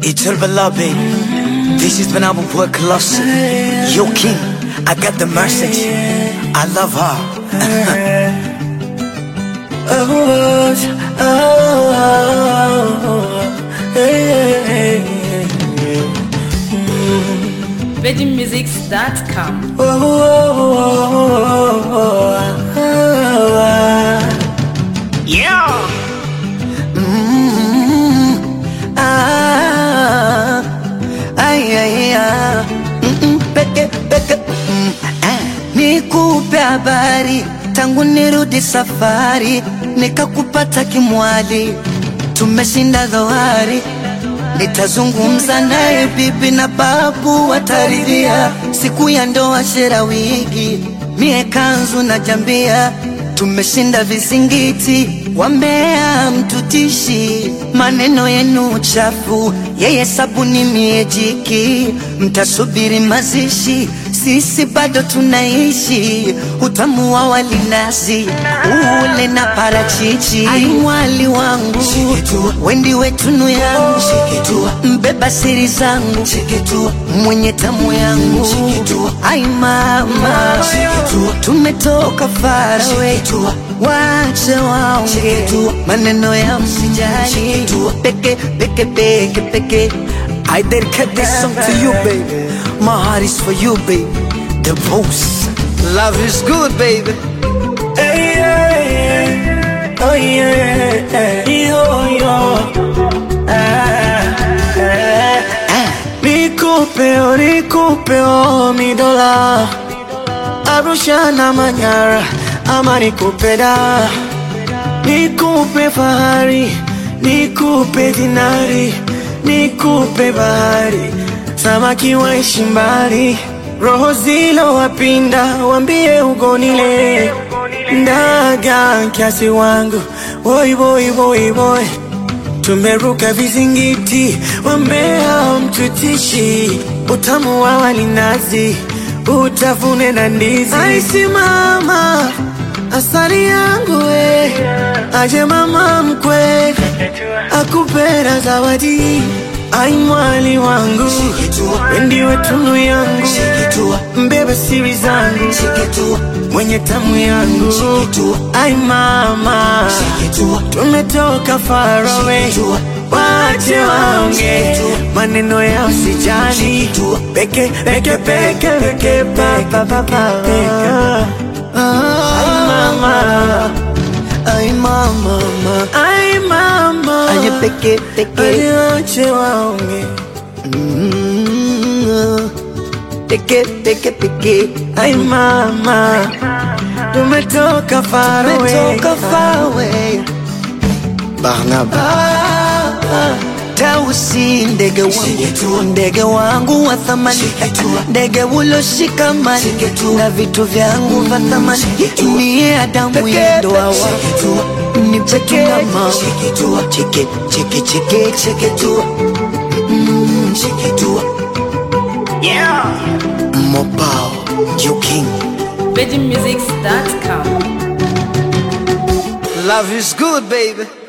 Itul Bala, baby. This is when I will work closer. Yo, King, I got the message. I love her. Oh, oh, hey, hey, VeggieMusics.com. oh, oh, Yeah. ah, ay, ay, ah, mm, mm, peke, peke, mm, ah. Nikupe habari tangu nirudi safari, nikakupata kimwali, tumeshinda dhoari. Nitazungumza naye bibi na babu wataridhia, siku ya ndoa shera wigi, mie kanzu na jambia, tumeshinda vizingiti, wambea mtutishi, maneno yenu chafu, yeye sabuni mie jiki, mtasubiri mazishi, sisi bado tunaishi, utamu wa walinazi ule na parachichi, ai mwali wangu wendi wetunu yangu mbeba siri zangu mwenye tamu yangu ai mama tumetoka farawe wache waonge maneno ya msijali peke peke peke peke I dedicate this song to you, baby. My heart is for you, baby. The most. Love is good, baby. Hey, yeah, yeah. Oh, yeah. Yo, yo. Ah, ah. Nikupe, oh, nikupe, oh, mi dola Arusha na Manyara ama nikupe da Nikupe fahari, nikupe dinari, nikupe bahari Samaki waishi mbali, roho zilo wapinda, wambie ugonile Ndaga kiasi wangu, boy boy boy boy Tumeruka vizingiti, wambea mtutishi, utamu wa walinazi, utafune na ndizi. Aisi mama, asali yangu we, aje mama mkwe, akupera zawadi. Ai mwali wangu, wendiwe tunu yangu, mbebe siri zangu, mwenye tamu yangu. Ai mama, tumetoka far away, wache waonge maneno ya usijali, peke peke peke peke pa pa pa pa Ai mama, Ay, mama, mama. ai mama, Aye, peke, peke. Aje wache waonge Mm, Peke, peke, peke. Ai mama, tumetoka far away, Tumetoka far away. Barnaba. Tausi ndege wangu, ndege wangu wa thamani, ndege uloshikamani na vitu vyangu vya thamani, niye Adamu yendoa wangu, ni peke mama, cheke cheke cheke cheke tu, Mm, cheke tu, Mobile. You king. VeggieMusics.com. Love is good, baby.